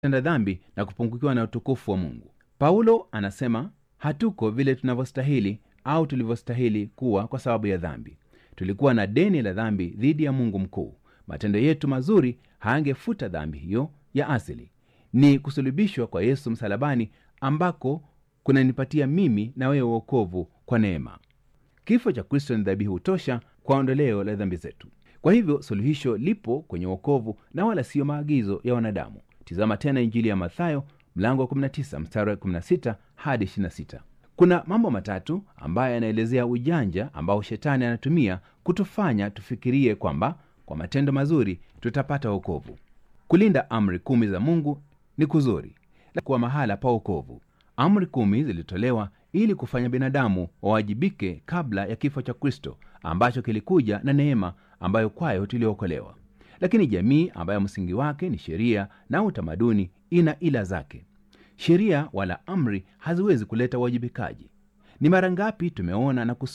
tenda dhambi na kupungukiwa na utukufu wa mungu paulo anasema hatuko vile tunavyostahili au tulivyostahili kuwa kwa sababu ya dhambi tulikuwa na deni la dhambi dhidi ya mungu mkuu matendo yetu mazuri haangefuta dhambi hiyo ya asili ni kusulubishwa kwa yesu msalabani ambako kunanipatia mimi na wewe uokovu kwa neema kifo cha kristo ni dhabihu tosha kwa ondoleo la dhambi zetu kwa hivyo suluhisho lipo kwenye uokovu na wala siyo maagizo ya wanadamu tizama tena injili ya mathayo mlango wa 19 mstari wa 16 hadi 26 kuna mambo matatu ambayo yanaelezea ujanja ambao shetani anatumia kutufanya tufikirie kwamba kwa matendo mazuri tutapata wokovu kulinda amri kumi za mungu ni kuzuri kuwa mahala pa wokovu amri kumi zilitolewa ili kufanya binadamu wawajibike kabla ya kifo cha kristo ambacho kilikuja na neema ambayo kwayo tuliokolewa lakini jamii ambayo msingi wake ni sheria na utamaduni ina ila zake sheria wala amri haziwezi kuleta uwajibikaji ni mara ngapi tumeona na